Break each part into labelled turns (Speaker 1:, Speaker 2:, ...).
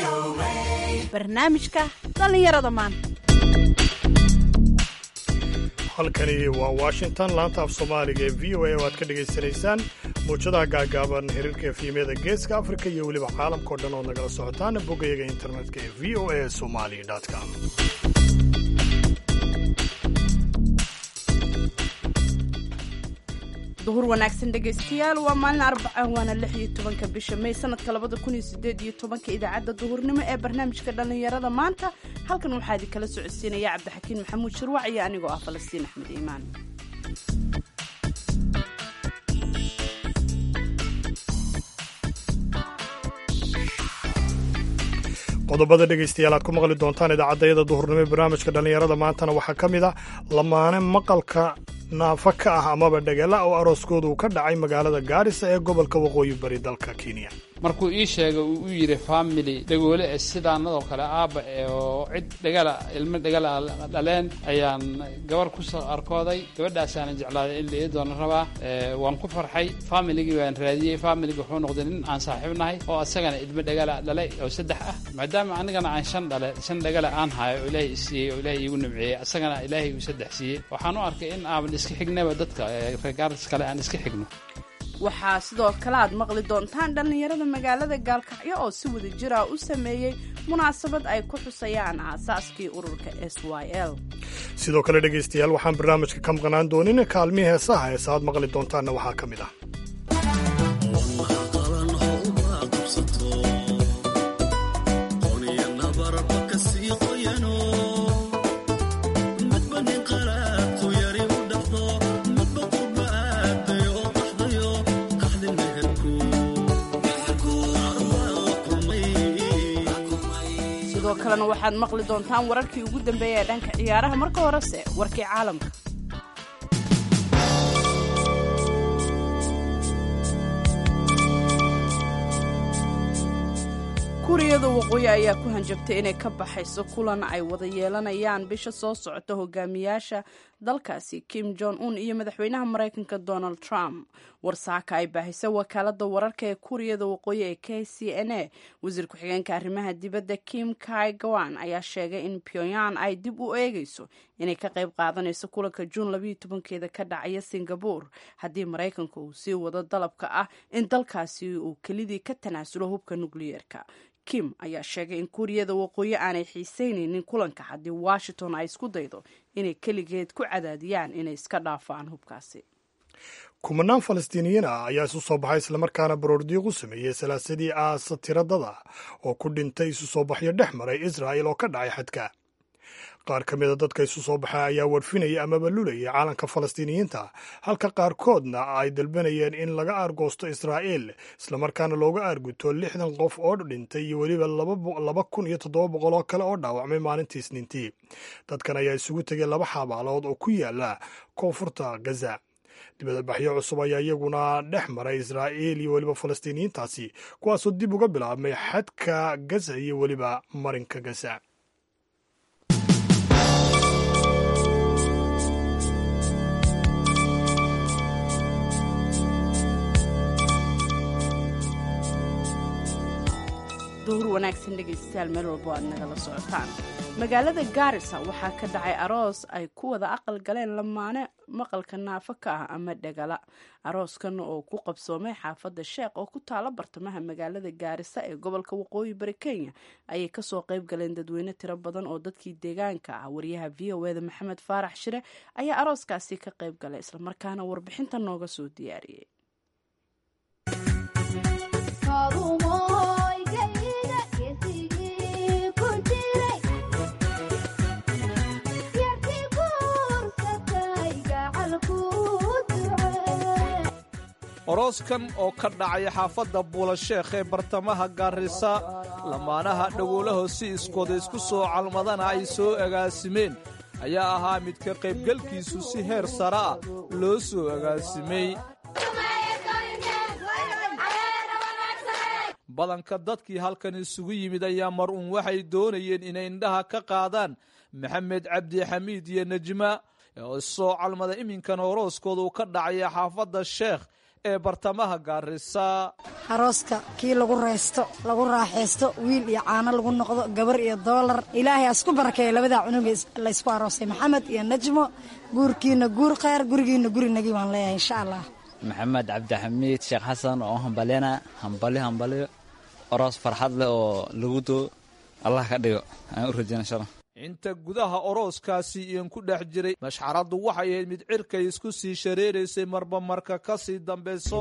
Speaker 1: barnaamijka dhallinyarada maanta
Speaker 2: halkani waa washington laanta af soomaaliga ee v o a oo aad ka dhegaysanaysaan muujadaha gaagaaban xiriirka efyimyada geeska afrika iyo weliba caalamkao dhan oo nagala socotaan boggayaga internetka ee v o a somali com
Speaker 1: duhur wanaagsan dhegaystayaal waa maalin arbaca waana lix iyo tobanka bisha may sanadka labada kun iyo sideed iyo tobanka idaacadda duhurnimo ee barnaamijka dhallinyarada maanta halkan waxaa idin kala socodsiinaya cabdixakiin maxamuud shirwac iyo anigoo ah falastiin axmed iimaan
Speaker 2: qodobada dhegaystayaal aad ku maqli doontaan idaacaddayada duhurnimo ee barnaamijka dhallinyarada maantana waxaa ka mid ah lamaane maqalka naafa ka ah amaba dhagala oo arooskooda uu ka dhacay magaalada gaarisa ee gobolka waqooyi bari dalka kenya
Speaker 3: markuu ii sheegay uu u yidhi family dhagoole e sidaanadoo kale aabba oo cid dhagala ilmo dhagala dhaleen ayaan gabar ku soo arkooday gabadhaasaanan jeclaaday in la ii doono rabaa waan ku farxay familigii baan raadiyey familiga wuxuu noqday nin aan saaxiib nahay oo asagana ilmo dhagala dhalay oo saddex ah maadaama anigana aan shan dhale shan dhagala aan hayo oo ilaahay isiiyey oo ilaahay iigu nimceeyey asagana ilaahay uu saddex siiyey waxaan u arkay in aaban iska xignaba dadka reegaaris kale aan iska xigno
Speaker 1: waxaa sidoo kale aad maqli doontaan dhallinyarada magaalada gaalkacyo oo si wada jira u sameeyey munaasabad ay ku xusayaan aasaaskii ururka s y l
Speaker 2: sidoo kale dhegaystayaal waxaan barnaamijka ka maqnaan doonin kaalmihii heesaha heesa aad maqli doontaanna waxaa ka mid ah
Speaker 1: sidoo kalena waxaad maqli doontaan wararkii ugu dambeeya ee dhanka ciyaaraha marka horese warkii caalamka kuuriyada waqooyi ayaa ku hanjabtay inay ka baxayso kulan ay wada yeelanayaan bisha soo socota hogaamiyaasha dalkaasi kim jong un iyo madaxweynaha maraykanka donald trump warsaaka ay baahisay wakaalada wararka ee kuuriyada waqooyi ee k c n a wasiir ku-xigeenka arrimaha dibadda kim kai gawan ayaa sheegay in pyongyang ay dib u eegayso inay ka qayb qaadanayso kulanka juun labayo tobankeeda ka dhacaya singabore haddii maraykanka uu sii wado dalabka ah in dalkaasi uu kelidii ka tanaasulo hubka nukliyeerka kim ayaa sheegay in kuuriyada waqooyi aanay xiiseynaynin kulanka haddii washington ay isku daydo inay keligeed ku cadaadiyaan inay iska dhaafaan hubkaasi
Speaker 2: kumanaan falastiiniyiin ah ayaa isu soo baxay islamarkaana baroordiiq u sameeyey salaasadii aasa tiradada oo ku dhintay isu soo baxyo dhex maray israa'il oo ka dhacay xadka qaar ka mida dadka isu soo baxay ayaa warfinaya amaba lulayay caalanka falastiiniyiinta halka qaarkoodna ay dalbanayeen in laga aargoosto israa'iil islamarkaana looga aarguto lixdan qof oo dhintay iyo weliba laba kun iyo toddoba boqol oo kale oo dhaawacmay maalintii isniintii dadkan ayaa isugu tegay laba xabaalood oo ku yaala koonfurta gaza dibadabaxyo cusub ayaa iyaguna dhex maray israa'iil iyo weliba falastiiniyiintaasi kuwaasoo dib uga bilaabmay xadka gaza iyo weliba marinka gaza
Speaker 1: duhur wanaagsan dhegaystayaal meel walbo aad nagala socotaan magaalada gaarisa waxaa ka dhacay aroos ay ku wada aqal galeen lamaane maqalka naafo ka ah ama dhagala arooskan oo ku qabsoomay xaafadda sheekh oo ku taala bartamaha magaalada gaarisa ee gobolka waqooyi bari kenya ayay kasoo qayb galeen dadweyne tiro badan oo dadkii deegaanka ah waryaha v o eda maxamed faarax shire ayaa arooskaasi ka qayb galay islamarkaana warbixinta nooga soo diyaariyey
Speaker 4: orooskan oo ka dhacaya xaafadda buulasheekh ee bartamaha gaarisa lamaanaha dhagoolaho si iskooda isku soo calmadana ay soo agaasimeen ayaa ahaa mid ka qaybgalkiisu si heer sare ah loo soo agaasimay badanka dadkii halkan isugu yimid ayaa mar uun waxay doonayeen inay indhaha ka qaadaan maxamed cabdi xamiid iyo nejma oo issoo calmada iminkan orooskooda uu ka dhacaya xaafadda sheekh ee bartamaha gaarisa
Speaker 5: arooska kii lagu raysto lagu raaxaysto wiil iyo caano lagu noqdo gabar iyo doolar ilaahay ha isku barakeeya labadaa cunuga laysku aroosay maxamed iyo najmo guurkiina guur kheyr gurigiina gurinagii baan leeyahay insha allah
Speaker 6: maxamed cabdixamiid sheekh xasan oo hambalyana hambali hambalyo oroos farxad leh oo lagu doo allah ka dhigo aan u rajeyna insha allah
Speaker 4: inta gudaha orooskaasi iyan ku dhex jiray mashxaraddu waxay ahayd mid cirkay isku sii shareeraysay marba marka ka sii dambayso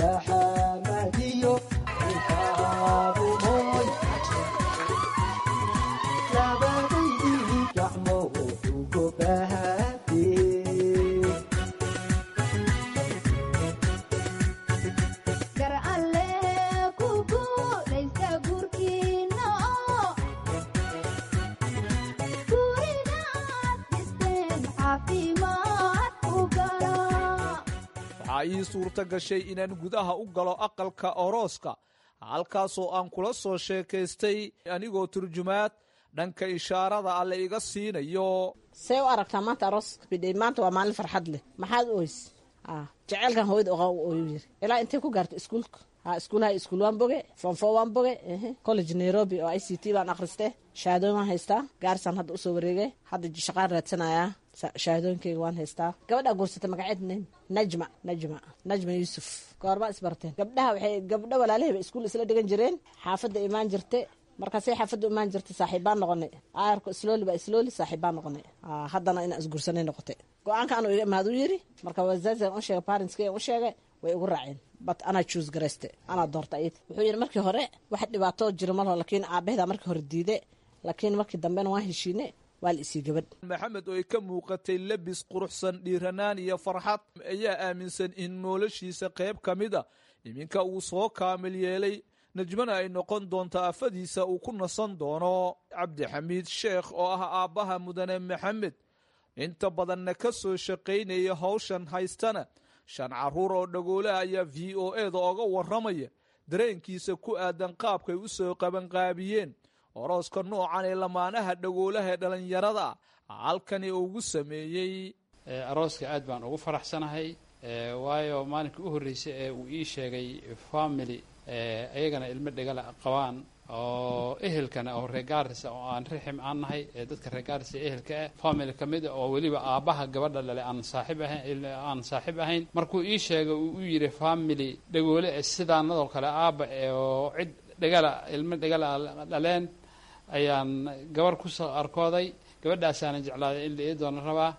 Speaker 4: waxaa ii suurta gashay inaan gudaha u galo aqalka orooska halkaasoo aan kula soo sheekaystay anigoo turjumaad dhanka ishaarada alle iga siinayo
Speaker 7: see u aragtaa maanta arooska bidhay maanta waa maalin farxad leh maxaad oys jaceylkan hooyada oqa ooyu yiri ilaa intay ku gaarta iskuulka ha iskuulaha iskuul waan boge fonfo waan boge college nairobi oo i c t baan akhriste shahaadooyin waan haystaa gaarisaan hadda usoo wareegay hadda shaqaan raadsanayaa shahaadooyinkeyga waan haystaa gabadhaa guursata magaceed name najma najma najma yuusuf goorma isbarteen gabdhaha waxay gabdho walaalahayba iskuul isla dhigan jireen xaafadda imaan jirte markaasay xaafadda imaan jirta saaxiibbaan noqonay aarko islooli baa islooli saaxiibbaan noqonay haddana inaan isguursanay noqotay go-aanka anuu iga imaad u yiri marka wazaazan u sheegay parentska u sheegay way igu raaceen bat anaa choose garayste anaa doorta ayid wuxuu yidhi markii hore wax dhibaato jira malho laakiin aabahedaa markii hore diide laakiin markii dambena waan heshiine waa la isii gabadh
Speaker 4: maxamed oo ay ka muuqatay lebis quruxsan dhiiranaan iyo farxad ayaa aaminsan in noloshiisa qayb ka mid a iminka uu soo kaamil yeelay najmana ay noqon doonto afadiisa uu ku nasan doono cabdixamiid sheekh oo ah aabbaha mudane maxamed inta badanna ka soo shaqaynaya hawshan haystana shan carruur oo dhagoolaha ayaa v o eda oga warramaya dareenkiisa ku aadan qaabkay u soo qabanqaabiyeen orooska noocan ee lamaanaha dhagoolaha ee dhallinyarada ah halkani ugu sameeyey
Speaker 3: arooska aad baan ugu faraxsanahay waayo maalinkii u horreysay ee uu ii sheegay family ayagana ilmo dhegala qabaan oo ehelkana oo reer gaarisa oo aan rixim aan nahay ee dadka reer gaarisa ehelka ah family ka mid a oo weliba aabbaha gabadha dhale aan saaxiib ahayn aan saaxiib ahayn markuu ii sheegay uu u yidhi family dhagoole ee sidaanadoo kale aabba oo cid dhegala ilmo dhegala dhaleen ayaan gabar kusoo arkooday gabadhaasaanan jeclaaday in la ii doono rabaa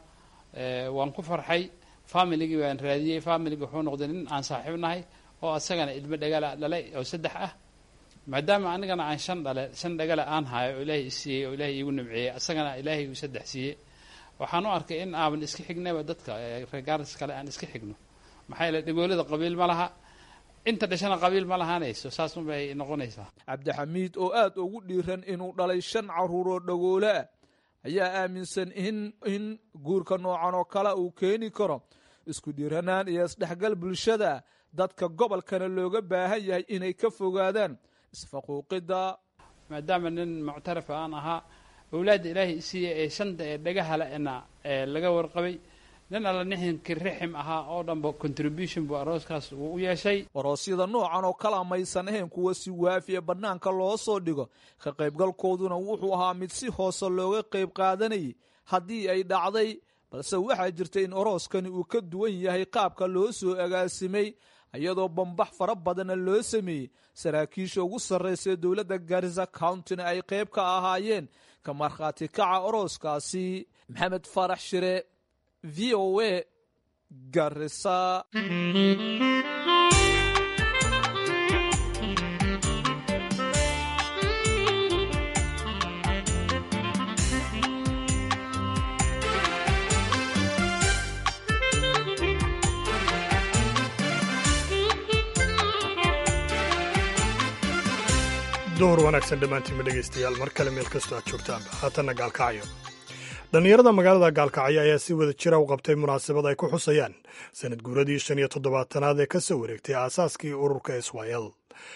Speaker 3: waan ku farxay familigii baan raadiyey familigii wuxuu noqday nin aan saaxiib nahay oo asagana ilmo dhagala dhalay oo saddex ah maadaama anigana aan shan dhale shan dhagala aan hayo oo ilaahay isiiyey oo ilaahay iigu nimceeyey asagana ilaahay uu saddex siiyey waxaan u arkay in aaban iska xignaba dadka reegaaris kale aan iska xigno maxaa yeele dhagoolada qabiil ma laha inta dhashana qabiil ma lahaanayso saas unbay noqonaysaa
Speaker 4: cabdixamiid oo aad ugu dhiiran inuu dhalay shan carruur oo dhagoole ah ayaa aaminsan in in guurka noocan oo kale uu keeni karo isku dhiiranaan iyo isdhexgal bulshada dadka gobolkana looga baahan yahay inay ka fogaadaan isfaquuqidda
Speaker 3: maadaama nin muctarafa aan ahaa awlaadda ilaahay isiiya ee shanta ee dhagahalena ee laga warqabay nin alla nixinkii rixim ahaa oo dhanba contribution buu arooskaas uu u yeeshay
Speaker 4: aroosyada noocan oo kala maysan ahayn kuwa si waafi ee bannaanka loo soo dhigo ka qaybgalkooduna wuxuu ahaa mid si hoose looga qayb qaadanayay haddii ay dhacday balse waxaa jirta in arooskani uu ka duwan yahay qaabka loo soo agaasimay iyadoo bambax fara badanna loo sameeyey saraakiisha ugu sarraysa dowladda garisa countina ay qayb ka ahaayeen ka markhaati kaca arooskaasi maxamed faarax shire v o a garisa
Speaker 2: duhur wanaagsan dhammaantiinma dhegaystayaal mar kale meel kastoo aad joogtaanba haatanna gaalkacyo dhallinyarada magaalada gaalkacyo ayaa si wada jira u qabtay munaasabad ay ku xusayaan sanad guuradii shan iyo toddobaatanaad ee ka soo wareegtay aasaaskii ururka israel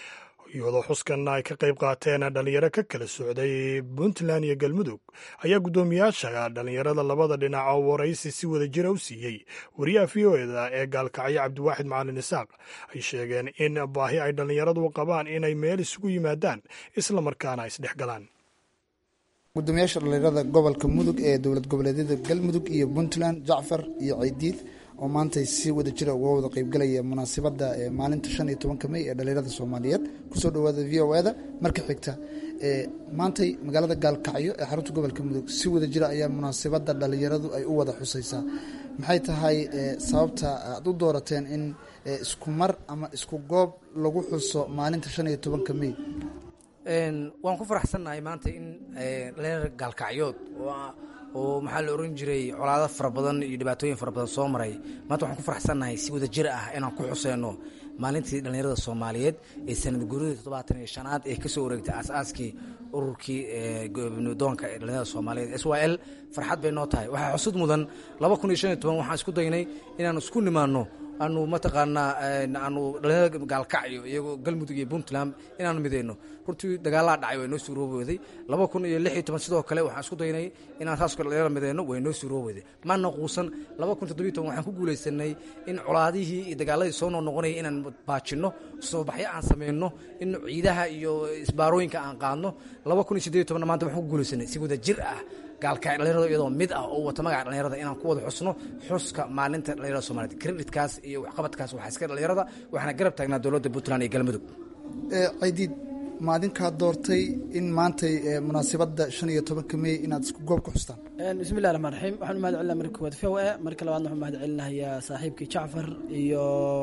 Speaker 2: iyadoo xuskanna ay ka qayb qaateen dhalinyaro ka kala socday puntland iyo galmudug ayaa guddoomiyaasha dhalinyarada labada dhinac oo waraysi si wada jira u siiyey wariyaha v o eda ee gaalkacyo cabdiwaaxid macalin isaaq ay sheegeen in baahi ay dhallinyaradu qabaan inay meel isugu yimaadaan islamarkaana ay isdhex galaan
Speaker 8: gudoomiyaasha dhalinyarada gobolka mudug ee dowlad goboleedyada galmudug iyo puntland jacfar iyo ceydiid oo maantay si wada jira uga wada qeybgalaya munaasabadda maalinta shan iyo tobanka mey ee dhalinyarada soomaaliyeed kusoo dhawaada v o eda marka xigta maantay magaalada gaalkacyo ee xarunta gobolka mudug si wada jira ayaa munaasabadda dhalinyaradu ay u wada xusaysaa maxay tahay sababta aad u doorateen in isku mar ama isku goob lagu xuso maalinta shan iyo tobanka mey
Speaker 9: waan ku faraxsannahay maanta in dhalinyar gaalkacyood oo maxaa la oran jiray colaado fara badan iyo dhibaatooyin fara badan soo maray maanta waxaan ku faraxsannahay si wada jir ah inaan ku xuseyno maalintii dhallinyarada soomaaliyeed ee sanad guuradii toddobaatan iyo shanaad ee kasoo wareegtay aas-aaskii ururkii doonka ee dhallinyarada soomaaliyeed s y l farxad bay noo tahay waxaa xusud mudan laba kun iyo shan iyo toban waxaan isku daynay inaan isku nimaano aanu mataqaanaa aanu dhalinyarada gaalkacyo iyagoo galmudug iyo puntland inaanu mideyno runtii dagaalaa dhacay way noo suuroobooday laba kun iyo lix iyo toban sidoo kale waxaan isku daynay inaan saas dhalinyarada mideyno way noo suuroobooday maana quusan laba kun toddobiyo toban waxaan ku guulaysanay in colaadihii iyo dagaaladii soo noo noqonaya inaan baajinno soobaxyo aan sameyno in ciidaha iyo isbaarooyinka aan qaadno laba kun iyo siddeed iyo tobanna maanta waxaan ku guulaysanay si wada jir ah gaalkacyo dhalinyarada iyadoo mid ah oo wata magaca dhalinyarada inaan ku wada xusno xuska maalinta dhalinyarada soomaliyeed creditkaas iyo waxqabadkaas waxaa iska dhalinyarada waxaana garab taagnaa dowladda puntland iyo galmudug
Speaker 8: caydiid maadinkaa doortay in maantay munaasabadda shan iyo tobanka mey inaad isku goob ku xustaan
Speaker 10: bismillahi raxmaan raxiim waxaan u mahad celinaa marka koowaad v o e marka labaadna waxaan mahad celinayaa saaxiibkii jacfar iyo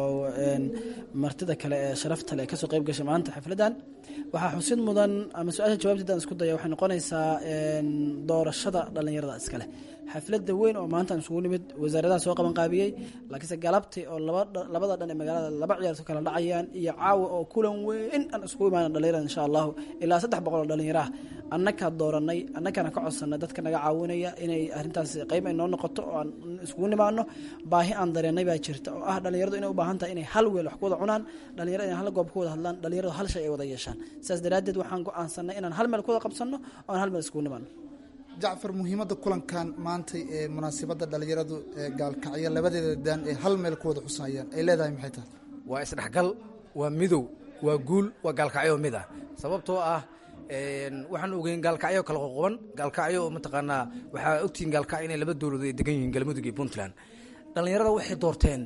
Speaker 10: martida kale ee sharafta le ee kasoo qayb gashay maanta xafladdan waxaa xusid mudan ama su-aasha jawaabteedaan isku daya waxay noqonaysaa doorashada dhallinyarada iskale xafladda weyn oo maanta aan isugu nimid wasaaradaha soo qaban qaabiyey laakiinse galabtii oo labada dhan ee magaalada laba ciyaarto kala dhacayaan iyo caawa oo kulan weyn aan iskugu imaana dhalinyarada insha allahu ilaa saddex boqol oo dhalinyaro ah annakaa dooranay annakaana ka codsanay dadka naga caawinaya inay arrintaas qayb ay noo noqoto oo aan iskugu nimaano baahi aan dareennay baa jirta oo ah dhalinyaradu inay u baahan tahay inay hal weel wax ku wada cunaan dhalinyarada inay hal goob ku wada hadlaan dhalinyaradu hal shay ay wada yeeshaan sidaas daraaddeed waxaan go-aansanay inaan hal meel ku wada qabsanno oo aan hal meel iskugu nimaano
Speaker 8: jacfar muhiimadda kulankan maantay ee munaasabadda dhalinyaradu ee gaalkacyo labadeeda daan ee hal meel ku wada xusayaan ay leedahay maxay tahay
Speaker 9: waa isdhexgal waa midow waa guul waa gaalkacyo mid ah sababtoo ah waxaan ogeyn gaalkacyo kala qoqoban gaalkacyo mataqaanaa waxaa ogtihiin gaalkacyo inay laba dowladood ay degan yihiin galmudug iyo puntland dhallinyarada waxay doorteen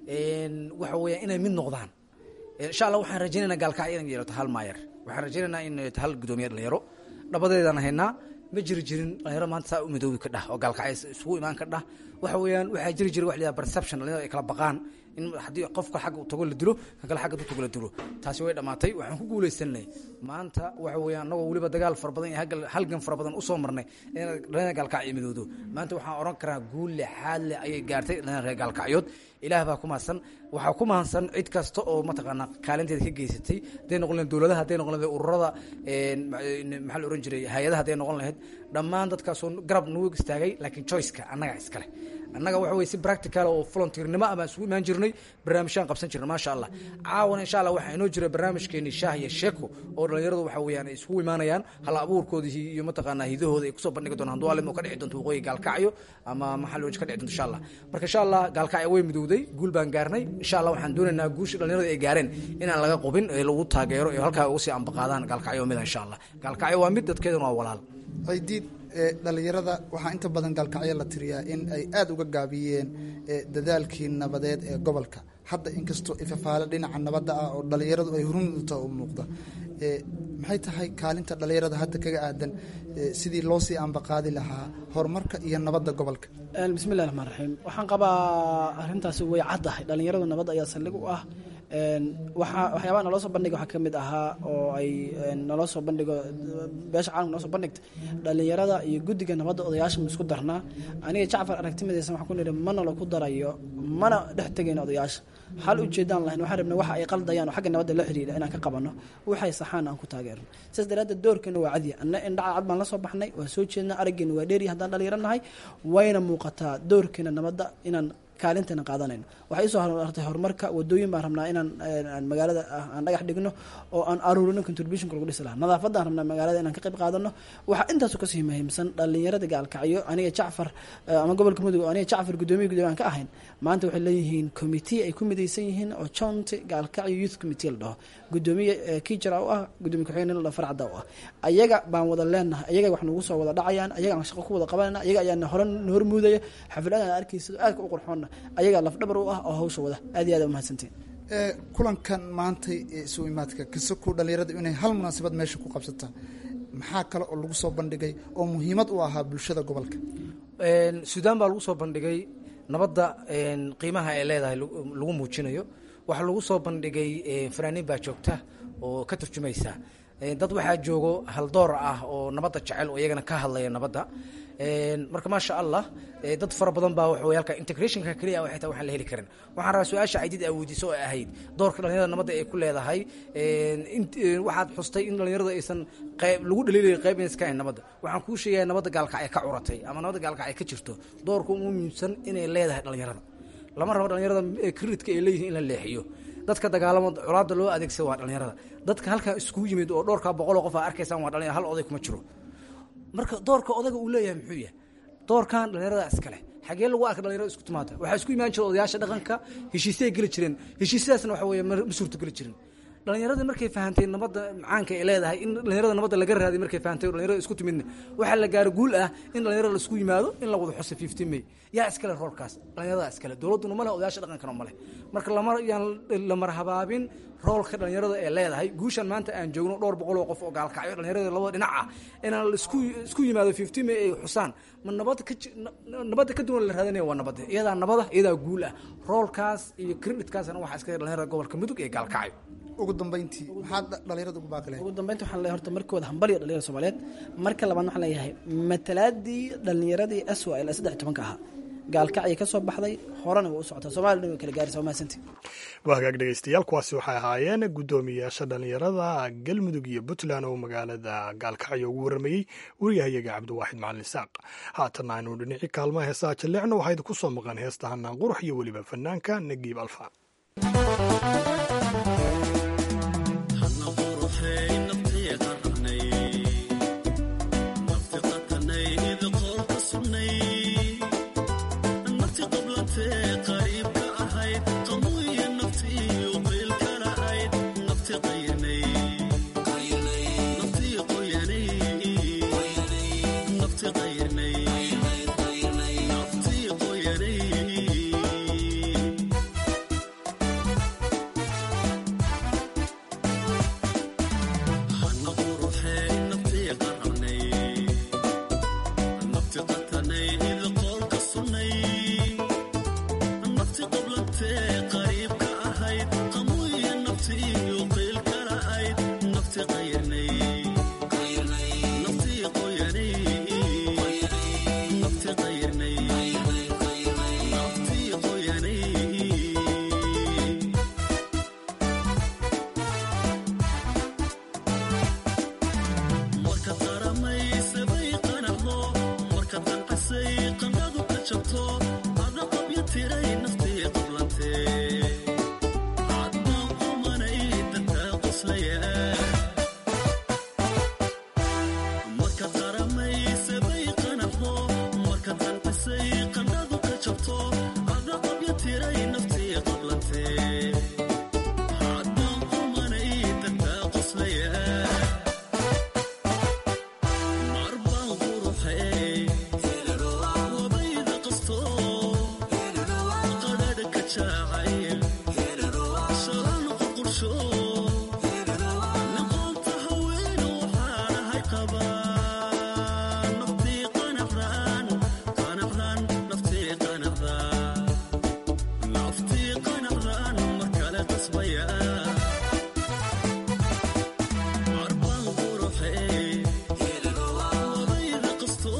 Speaker 9: waxa weeya inay mid noqdaan insha allah waxaan rajaynaynaa gaalkacyo inay yeelato hal maayar waxaan rajaynaynaa in yeelato hal gudoomiye dhalinyaro dhabadeedaan haynaa ma jiri jirin dhalinyaro maanta saa u midoobi ka dhah oo gaalkacyo isugu imaan ka dhah waxa weeyaan waxaa jiri jira wax la yidhaha perception dhalinyarada ay kala baqaan in haddii qofka xagga u tago la dilo kan kale xagga u tago la dilo taasi way dhammaatay waxaan ku guulaysanay maanta waxa weeyaan annagoo weliba dagaal fara badan iyo halgan fara badan usoo marnay in dhalinyarada gaalkacyo midoodo maanta waxaan oran karaa guul lexaad leh ayay gaartay dhalinyarada reer gaalkacyood ilaah baa ku mahadsan waxaa ku mahadsan cid kasta oo mataqaanaa kaalinteeda ka geysatay hadday noqon lahayd dowladaha hadday noqon lahayd ururada maxaa la oran jiray hay-adaha hadday noqon lahayd dhammaan dadkaasoo garab nagu istaagay laakiin choiceka annaga iskale annaga waxa weye si practical oo volunteernimo ah baan isugu imaan jirnay barnaamijyaan qabsan jirnay maasha allah caawana insha allah waxaa inoo jira barnaamijkeeni shaah iyo sheeko oo dhalinyaradu waxa weeyaan ay isugu imaanayaan hal abuurkoodii iyo mataqaanaa hidahooda ay kusoo bandhigi doonaan hadduu alim oo ka dhici doonto waqooyi gaalkacyo ama maxaa loo ka dhici doonto insha allah marka insha allah gaalkacyo way midowday guul baan gaarnay insha allah waxaan doonaynaa guusha dhalinyarada ay gaareen inaan laga qubin ee lagu taageero ee halkaa uga sii ambaqaadaan gaalkacyo mida insha allah gaalkacyo waa mid dadkeeduna waa walaal
Speaker 8: caydiid dhalinyarada waxaa inta badan gaalkacyo la tiriyaa in ay aada uga gaabiyeen dadaalkii nabadeed ee gobolka hadda inkastoo ifafaale dhinaca nabadda ah oo dhalinyaradu ay hurunta u muuqda maxay tahay kaalinta dhalinyarada hadda kaga aadan sidii loo sii ambaqaadi lahaa horumarka iyo nabadda gobolka
Speaker 10: bismillahi raxmaan raxiim waxaan qabaa arrintaasi way caddahay dhalinyaradu nabad ayaa saldhig u ah waxaa waxyaabaha naloo soo bandhiga waxaa ka mid ahaa oo ay naloo soo bandhigo beesha caalamka noo soo bandhigta dhalinyarada iyo guddiga nabadda odayaasha ma isku darnaa aniga jacfar aragtimadeysan waxaan ku nidhi mana la ku darayo mana dhex tegayno odayaasha hal ujeedaan lahayn waxaan rabnay waxa ay qaldayaan oo xagga nabadda la xiriira inaan ka qabanno waxay saxaan aan ku taageerno sidaas daraaddeed doorkeena waa cadiya anna indhaca cad baan la soo baxnay waa soo jeednaa araggeena waa dheeriya haddaan dhalinyaro nahay wayna muuqataa doorkeena nabadda inaan kaalintana qaadanayno waxay isoo hartay horumarka wadooyin baan rabnaa inaan aan magaalada aan dhagax dhigno oo aan aruurino contributionka lagu dhisi lahaa nadaafadaan rabnaa magaalada inaan ka qayb qaadano waxaa intaasu kasii muhiimsan dhalinyarada gaalkacyo aniga jacfar ama gobolka mudug aniga jacfar gudoomiya gudoomiya aan ka ahayn maanta waxay leeyihiin committee ay ku midaysan yihiin oo joint gaalkacyo youth committee la dhaho gudoomiye kijara u ah gudoomiye ku-xigeen la farcada u ah ayaga baan wada leenahay ayaga wax nagu soo wada dhacayaan ayaga aan shaqo ku wada qabanayna ayaga ayaa hore hormuudaya xafladahan arkaysa aadka u qurxoonna ayagaa lafdhabar u ah oo hawsha wada aad iyo aad umahadsantiin
Speaker 8: kulankan maantay isu imaadka kasaku dhalinyarada inay hal munaasabad meesha ku qabsata maxaa kale oo lagu soo bandhigay oo muhiimad u ahaa bulshada gobolka
Speaker 9: suudaan baa lagu soo bandhigay nabadda qiimaha ay leedahay lagu muujinayo waxaa lagu soo bandhigay fanaaniin baa joogta oo ka turjumaysa dad waxaa joogo haldoor ah oo nabadda jecel oo iyagana ka hadlaya nabadda marka maasha allah dad fara badan baa waxaway halka integrationka keliya waxay tahay waxaan la heli karin waxaan rabaa su-aasha aydid aa weydiiso oo ahayd doorka dhalinyarada nabadda ay ku leedahay waxaad xustay in dhalinyarada aysan qayb lagu dhaliilaya qayb inaysan ka hayn nabadda waxaan kuu sheegaya nabadda gaalkacay ka curatay ama nabadda gaalkacay ka jirto doorka ugu muhiimsan inay leedahay dhalinyarada lama rabo dhalinyarada credidka ay leeyihiin in la leexiyo dadka dagaalamo colaada loo adeegsada waa dhalinyarada dadka halkaa iskugu yimid oo dhowrkaa boqol oo qof aa arkaysaan waa dhalinyara hal oday kuma jiro marka doorka odaga uu leeyahay muxuu yahay doorkan dhalinyarada iskale xagee lagu arka dhalinyarada isku timaada waxaa isku imaan jira odayaasha dhaqanka heshiisay geli jireen heshiisyadaasna waxa weeye ma suurto geli jirin dhalinyaradii markay fahantay nabadda macaanka ay leedahay in dhalinyarada nabadda laga raadiy markay fahantay dhalinyarada isku timidna waxaa la gaaro guul ah in dhalinyarada laisku yimaado in la wada xuso fifteen may yaa iskale roolkaas dhalinyarada iskale dowladduna ma leh odayaasha dhaqankana ma leh marka lama yaan la marhabaabin roolka dhalinyarada ee leedahay guushan maanta aan joogno dhowr boqol oo qof oo gaalkacyo dhalinyarada labada dhinac ah inaan laisku isku yimaado fifteen may ay xusaan ma nabad ka nabadda ka duwan la raadanaya waa nabadda iyadaa nabada iyadaa guul ah roolkaas iyo creditkaasna waxaa iskale dhalinyarada gobolka mudug ee gaalkacyo
Speaker 8: ugu dambeyntii maxaad dhalinyarada ugu baaqi
Speaker 10: ugu dambeynti waxaan leeyahay horta markooda hambalyo dhalinyarada soomaaliyeed marka labaad waxaan leeyahay matalaadii dhalinyaradii aswa ilaa saddex tobanka ahaa gaalkacyi ka soo baxday horena way u socotaa soomaliya dhan way kala gaaraysa waa mahadsantii
Speaker 2: waa hagaag dhegeystayaal kuwaasi waxay ahaayeen guddoomiyayaasha dhalinyarada galmudug iyo puntland oo magaalada gaalkacyo ugu warramayey wariyahayaga cabdiwaaxid macalin isaaq haatanna aynu dhinacii kaalmaha heesaha jalleecna waxaa idinku soo maqan heesta hanaan qurux iyo weliba fanaanka nagiib alfa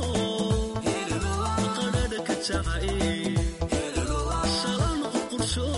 Speaker 11: Shalom,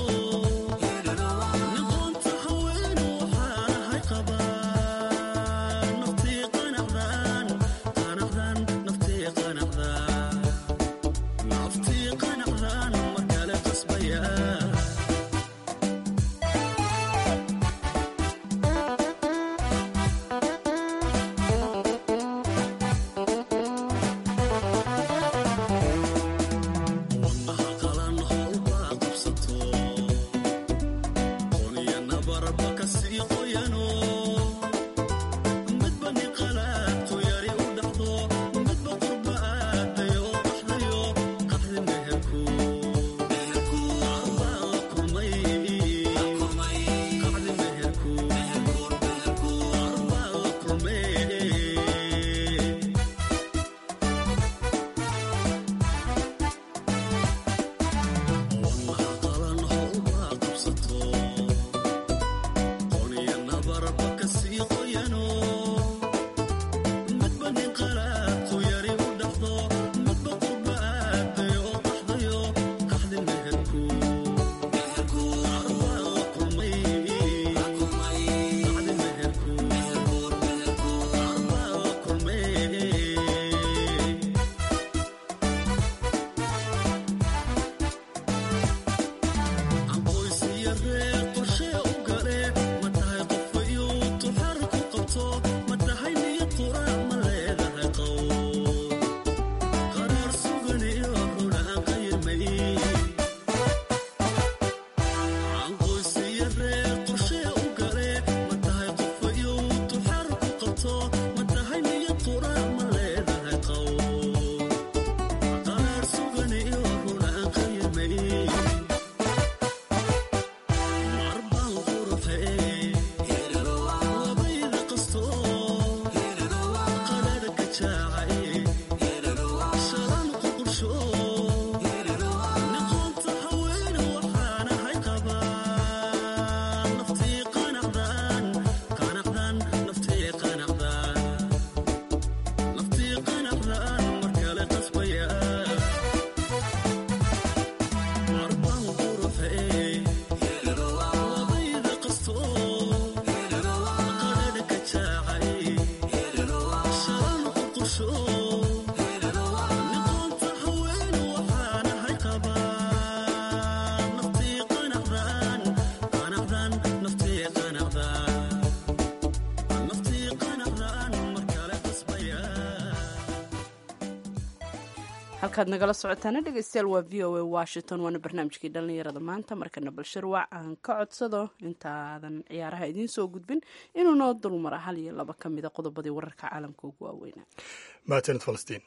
Speaker 1: halkaad nagala socotaana dhegeystayaal waa v o a washington waana barnaamijkii dhallinyarada maanta markana balshirwac aan ka codsado intaadan ciyaaraha idiin soo gudbin inuu noo dulmara hal iyo laba ka mida qodobadii wararka caalamka ugu waaweynaa
Speaker 2: maatanid falastiin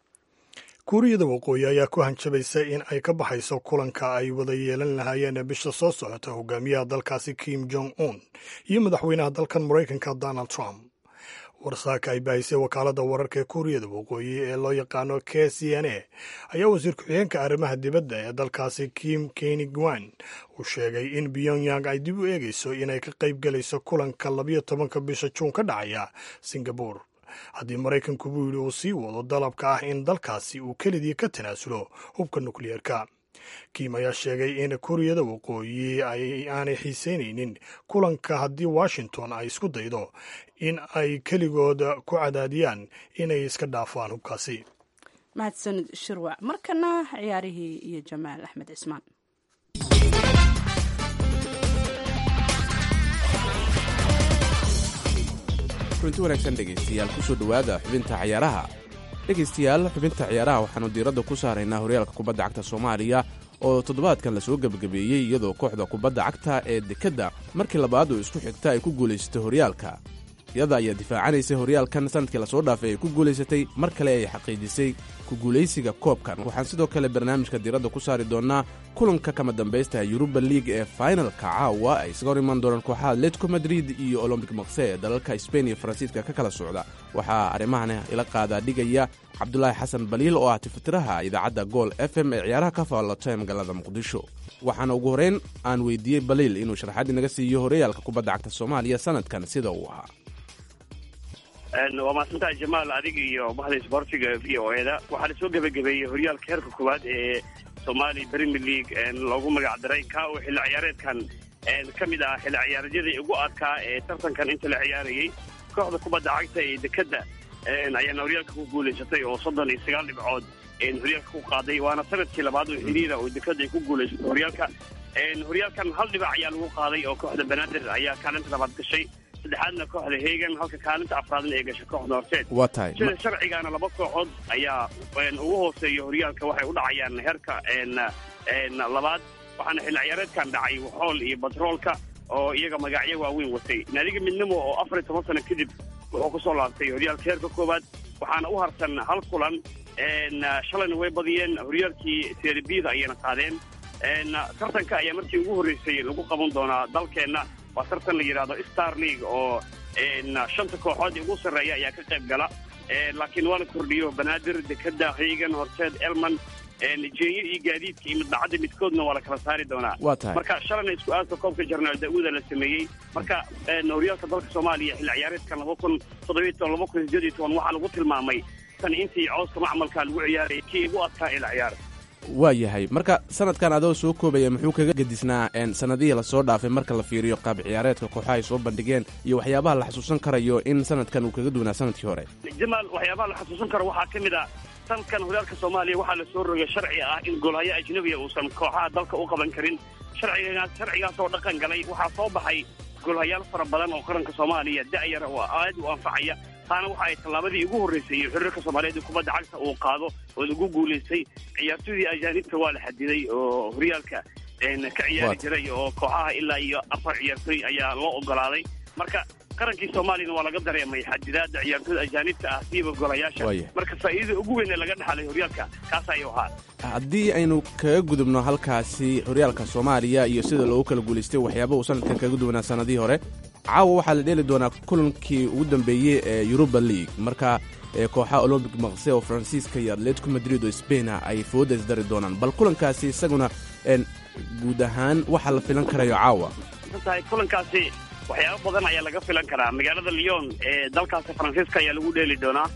Speaker 2: kuuriyada waqooyi ayaa ku hanjabaysa in ay ka baxayso kulanka ay wada yeelan lahaayeen bisha soo socota hogaamiyaha dalkaasi kim jong un iyo madaxweynaha dalkan maraykanka donald trump warsaaka ay baahisay wakaaladda wararka ee kuuriyada waqooyi ee loo yaqaano k c n a ayaa wasiir ku-xigeenka arrimaha dibadda ee dalkaasi kim kenigwan uu sheegay in pyongyang ay dib u eegayso inay ka qayb gelayso kulanka labiyo tobanka bisha juun ka dhacaya singabore haddii maraykanku buu yidhi uu sii wado dalabka ah in dalkaasi uu kelidii ka tanaasulo hubka nukliyeerka kim ayaa sheegay in kuuriyada waqooyi aanay xiiseynaynin kulanka haddii washington ay isku daydo in ay keligood ku cadaadiyaan inay iska dhaafaan hubkaasi
Speaker 1: mahadsanid shirwac markana ciyaarihii iyo jamaal axmed cismaan
Speaker 11: kulanti wanaagsan dhegaystayaal kusoo dhowaada xubinta ciyaaraha dhegaystayaal xubinta ciyaaraha waxaanu diiradda ku saaraynaa horyaalka kubadda cagta soomaaliya oo toddobaadkan lasoo gebagabeeyey iyadoo kooxda kubadda cagta ee dekedda markii labaad oo isku xigta ay ku guulaysatay horyaalka iyada ayaa difaacanaysay horyaalkan sanadkii lasoo dhaafay ay ku guulaysatay mar kale ay xaqiijisay ku guulaysiga koobkan waxaan sidoo kale barnaamijka diiradda ku saari doonnaa kulanka kama dambaysta yuruba liig ee fainalka caawa ay isaga hor imaan doonaan kooxaha atletico madrid iyo olombic makse ee dalalka sbain iyo faransiiska ka kala socda waxaa arrimahan ila qaadaa dhigaya cabdulaahi xasan baliil oo ah tifatiraha idaacadda gool f m ee ciyaaraha ka faallata ee magaalada muqdisho waxaana ugu horreyn aan weydiiyey baliil inuu sharaxaad inaga siiyo horyaalka kubadda cagta soomaaliya sanadkan sida uu ahaa
Speaker 12: waa mahadsantaha jamaal adiga iyo bahda isboortiga v o eda waxaa lasoo gebagabeeyey horyaalka heerka koowaad ee somali premier league loogu magac daray ka oo xilli ciyaareedkan ka mid ah xilli ciyaareedyadii ugu adkaa ee tartankan inta la ciyaarayey kooxda kubadda cagta ee dekedda ayaana horyaalka ku guulaysatay oo soddon iyo sagaal dhibcood horyaalka ku qaaday waana sanadkii labaad oo xiriira oo dekada ay ku guulaysato horyaalka horyaalkan hal dhibac ayaa lagu qaaday oo kooxda banaadir ayaa kaalinta labaad gashay saddexaadna kooxda hegan halka kaalinta afraadna ay gashay kooxda horseed
Speaker 11: waa tahay
Speaker 12: sida sharcigaana laba kooxood ayaa ugu hooseeya horyaalka waxay u dhacayaan heerka labaad waxaana xilli ciyaareedkan dhacay waxool iyo batroolka oo iyaga magacyo waaweyn watay naadiga midnimo oo afar iyo toban sano kadib wuxuu kusoo laabtay horyaalka heerka koowaad waxaana u harsan hal kulan shalayna way badiyeen horyaalkii serbida ayayna qaadeen tartanka ayaa markii ugu horreysay lagu qaban doonaa dalkeenna waa tartan la yidhaahdo star league oo shanta kooxood ugu sarreeya ayaa ka qayb gala laakiin waa la kordhiyo banaadir dekada hegan horseed elman jeenyo iyo gaadiidka iyo midbacadda midkoodna waa la kala saari doonaa
Speaker 11: waa tahay
Speaker 12: marka shalayna isku aadka koobka jarnaal da-uuda la sameeyey marka horyaalka dalka soomaaliya xilli ciyaareedkan laba kun toddobiyo toban laba kun sideed iyo toban waxaa lagu tilmaamay tan intii cooska macmalka lagu ciyaarayay kii ugu adkaa ila ciyaar
Speaker 11: waa yahay marka sanadkan adoo soo koobaya muxuu kaga gedisnaa sanadihii lasoo dhaafay marka la fiiriyo qaab ciyaareedka kooxaha ay soo bandhigeen iyo waxyaabaha la xasuusan karayo in sanadkan uu kaga duwanaa sanadkii hore
Speaker 12: jamaal waxyaabaha la xasuusan karo waxaa ka mid a sanadkan horyaalka soomaaliya waxaa lasoo rogay sharci ah in goolhayo ajnabiya uusan kooxaha dalka u qaban karin sharcigaas sharcigaas oo dhaqan galay waxaa soo baxay goolhayaal fara badan oo qaranka soomaaliya da'yar oo aad u anfacaya taana waxa ay tallaabadii ugu horreysay xiriirka soomaaliyeed ee kubadda cagta uu qaado oo lagu guulaystay ciyaartooydii ajaanibta waa la xadiday oo horyaalka ka ciyaari jiray oo kooxaha ilaa iyo afar ciyaartooy ayaa loo ogolaaday marka qarankii soomaaliyana waa laga dareemay xadidaadda ciyaartooyda ajaanibta ah siiba golayaasha marka faa'iidada ugu weyn ee laga dhexalay horyaalka kaas ayuu ahaa
Speaker 11: haddii aynu kaga gudubno halkaasi horyaalka soomaaliya iyo sida loogu kala guulaystay waxyaaba uu sanadkan kaga duwanaa sanadihii hore caawa waxaa la dheeli doonaa kulankii ugu dambeeyey ee yuruba league marka kooxaha olombic maqse oo faransiiska iyo atletico madrid oo sbaina ay fooda isdari doonaan bal kulankaasi isaguna guud ahaan waxaa la filan karayo caawa
Speaker 12: tahay kulankaasi waxyaaba badan ayaa laga filan karaa magaalada lyon ee dalkaasi faransiiska ayaa lagu dheeli doonaa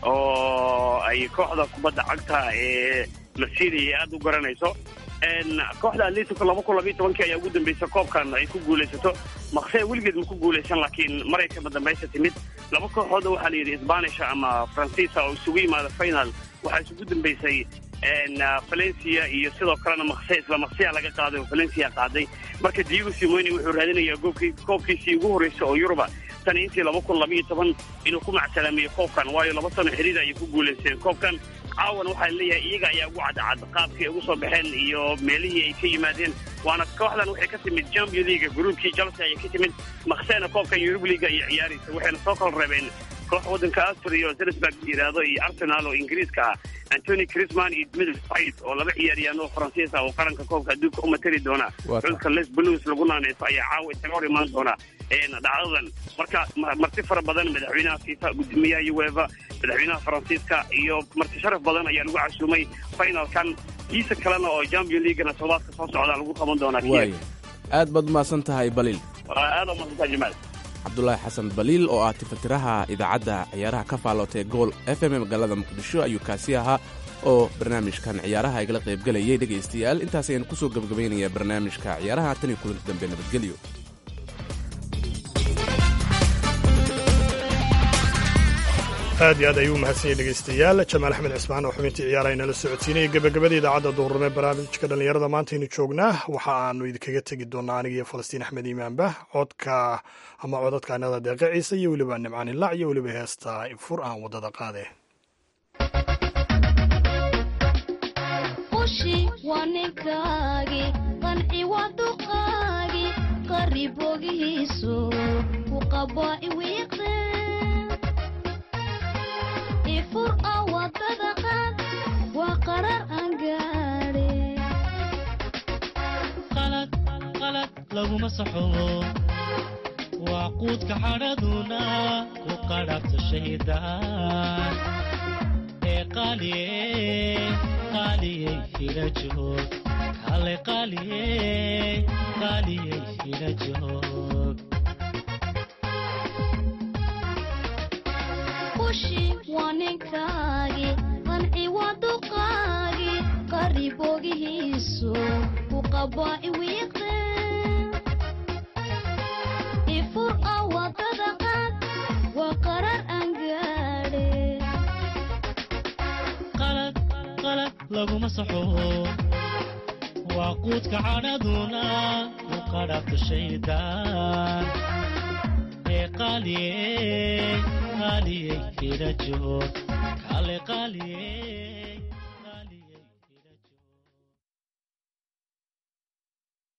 Speaker 12: oo ay kooxda kubadda cagta ee masiidi aada u garanayso kooxda atletico laba kun labiyo tobankii ayaa ugu dambeysay koobkan ay ku guulaysato maqsee weligeed ma ku guulaysan laakiin maray kaba dambaysa timid laba kooxood waxaa la yidhi sbanisha ama faransiisa oo isugu yimaada final waxaa isugu dambeysay valencia iyo sidoo kalena maqse isla maqseya laga qaaday oo valencia qaaday marka diego simoni wuxuu raadinayaa goobkii koobkiisii ugu horreysay oo yuruba tan intii laba kun labiyo toban inuu ku macsalaamiyo koobkan waayo laba sano xiriir ayay ku guulaysteen koobkan caawan waxaa leeyahay iyaga ayaa ugu cadcad qaabkii ay ugu soo baxeen iyo meelihii ay ka yimaadeen waana kooxdan waxay ka timid champion leaga gruubkii chelsea ayay ka timid maqseena koobkan yurub leaga ayay ciyaaraysa waxayna soo kala reebeen koox waddanka austria oo zelisburg yidhaahdo iyo arsenal oo ingiriiska ah antony crisman iyo dmitri payet oo laba ciyaariyaan oo faransiis ah oo qaranka koobka adduunka u matali doona xulka les blues lagu naaneyso ayaa caawa isaga hor imaan doona dhacdadan marka marti fara badan madaxweynaha fifa gudoomiyaha ueva madaxweynaha faransiiska iyo marti sharaf badan ayaa lagu casuumay finalkan kiisa kalena oo champion leaguena toddobaadka soo socda lagu qaban doonaa
Speaker 11: waaya aad baad umahadsan tahay baliil
Speaker 12: aada umahadsantaa jamaal
Speaker 11: cabdulaahi xasan baliil oo ah tifatiraha idaacadda ciyaaraha ka faalootay gool f m magaalada muqdisho ayuu kaasi ahaa oo barnaamijkan ciyaaraha igala qaybgelayay dhegaystayaal intaas ayaan ku soo gebagabaynayaa barnaamijka ciyaaraha tan iyo kulanti dambe nabadgelyo
Speaker 2: aad iyo aad ayuu umahadsanyay dhegaystayaal jamaal axmed cismaan oo xubintii ciyaaraha inala socodsiinaya gebagabada idaacadda duhurnimo barnaamijka dhallinyarada maantaynu joognaa waxa aanu idinkaga tegi doonaa aniga iyo falastiin axmed iimaanba codka ama codadka anada deeqa ciise iyo weliba nimcaan ilac iyo weliba heesta fur aan waddada qaade
Speaker 13: laguma saxobo waa quudka xadhaduna ku qadhabta shaydaan ee qaaliye qaaliyey hila joog kale qaaliye qaaliyey hila joog
Speaker 14: kushi waa ninkaagi qanci waa duqaagi qaribogihiisu ku qabaa iwiiqde ifur oo wadada qaad waa qarar aan gaadhe
Speaker 13: laguma saxo waa quudka cadhaduna ku qadhabto shaydaan ee qaaliyey qaaliyey ila joog kale qaaliyey